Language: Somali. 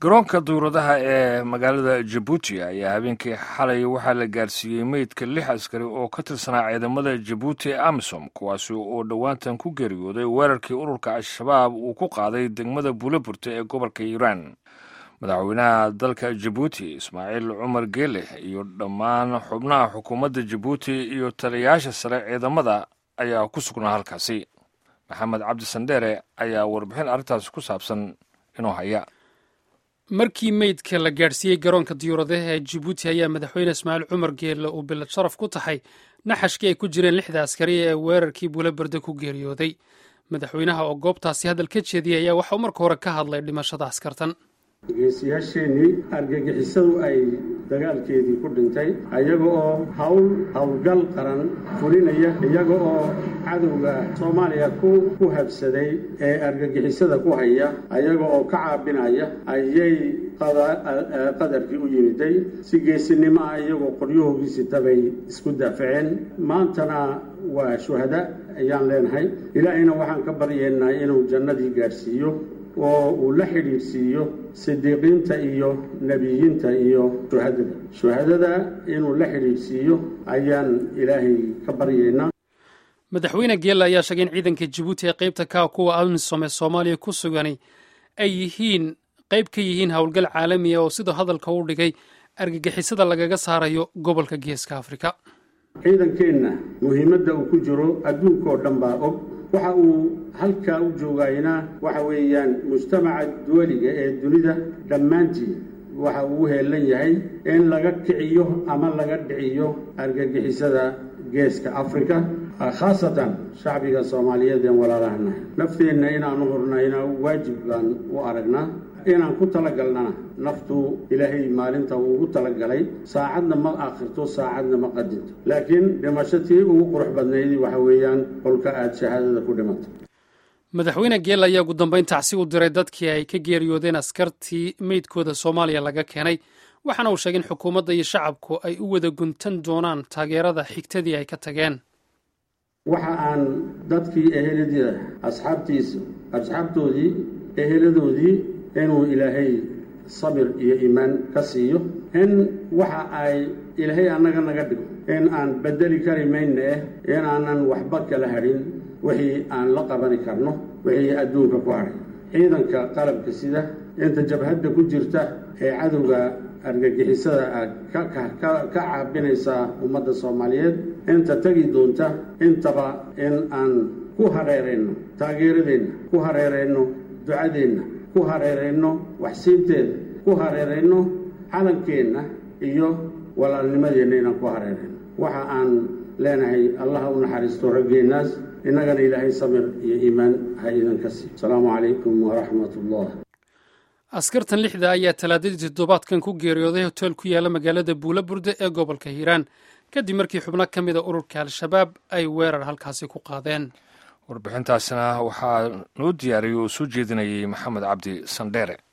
garoonka duuradaha ee magaalada jabuuti ayaa habeenkii xalay waxaa la gaarsiiyey meydka lix askari oo ka tirsanaa ciidamada jabuuti ee amisom kuwaasi oo dhowaantan ku geeriyooday weerarkii ururka al-shabaab uu ku qaaday degmada buulaburte ee gobolka hiiraan madaxweynaha dalka jabuuti ismaaciil cumar geele iyo dhammaan xubnaha xukuumadda jabuuti iyo taliyayaasha sare ciidamada ayaa ku sugnaa halkaasi maxamed cabdi sandheere ayaa warbixin arrintaasi ku saabsan inoo haya markii meydka la gaadhsiiyey garoonka diyuuradaha ee jibuuti ayaa madaxweyne ismaaciil cumar geelle uu bilad sharaf ku tahay naxashkii ay ku jireen lixda askari ee weerarkii buulaberde ku geeriyooday madaxweynaha oo goobtaasi hadal ka jeediyay ayaa waxauu marka hore ka hadlay dhimashada askartan geesiyaasheenii argagixisadu ay dagaalkeedii ku dhintay iyaga oo hawl howlgal qaran fulinaya iyaga oo cadowga soomaaliya ku habsaday ee argagixisada ku haya iyaga oo ka caabinaya ayay qadarkii u yimiday si geesinimo ah iyagoo qoryahoogiisitabay isku daafaceen maantana waa shuhada ayaan leenahay ilaahayna waxaan ka baryeennaa inuu jannadii gaadhsiiyo oo uu la xidhiidhsiiyo sidiiqiinta iyo nebiyiinta iyo shuhadada shuhadada inuu la xidhiidhsiiyo ayaan ilaahay ka baryaynaa madaxweyne geelle ayaa sheegay in ciidanka jabuuti ee qaybta ka kuwa amisom ee soomaaliya ku sugani ay yihiin qayb ka yihiin howlgal caalami ah oo siduu hadalka u dhigay argagixisada lagaga saarayo gobolka geeska afrika ciidankeenna muhiimadda uu ku jiro adduunkaoo dhan baa og waxa uu halkaa u joogayna waxa weeyaan mujtamaca duwaliga ee dunida dhammaantii waxa uu u heelan yahay in laga kiciyo ama laga dhiciyo argagixisada geeska afrika khaasatan shacbiga soomaaliyeed een walaalahana nafteenna inaanu hurnayna waajib baan u aragnaa inaan ku talagalnana naftu ilaahay maalinta uu ugu talagalay saacadna ma akhirto saacadna ma qadinto laakiin dhimasho tii ugu qurux badnayd waxa weeyaan kolka aada shahaadada ku dhimato madaxweyne geelle ayaa ugu dambayn tacsi u diray dadkii ay ka geeriyoodeen askartii meydkooda soomaaliya laga keenay waxaana uu sheegay in xukuumadda iyo shacabku ay u wada guntan doonaan taageerada xigtadii ay ka tageen waxa aan dadkii ehelada asxaabtiisa asxaabtoodii eheladoodii inuu ilaahay sabir iyo iimaan ka siiyo in waxa ay ilaahay annaga naga dhigo in aan bedeli kari mayna eh in aanan waxba kala hadhin wixii aan la qabani karno wixii adduunka ku hadhay ciidanka qalabka sida inta jabhadda ku jirta ee cadowga argagixisada ka caabinaysaa ummadda soomaaliyeed inta tegi doonta intaba in aan ku hareerayno taageeradeenna ku hareerayno ducadeenna ku hareerayno waxsiinteeda ku hareerayno calankeenna iyo walaalnimadeenna inaan ku hareerayno waxa aan leenahay allaha u naxariisto raggeennaas innagana ilaahay samir iyo iimaan ha idanka siiyo asalaamu calaykum waraxmat ullah askartan lixda ayaa talaadadii toddobaadkan ku geeriyooday hoteel ku yaala magaalada buulaburde ee gobolka hiiraan kadib markii xubno ka mida ururka al-shabaab ay weerar halkaasi ku qaadeen warbixintaasina waxaa noo diyaariyey oo soo jeedinayay maxamed cabdi sandheere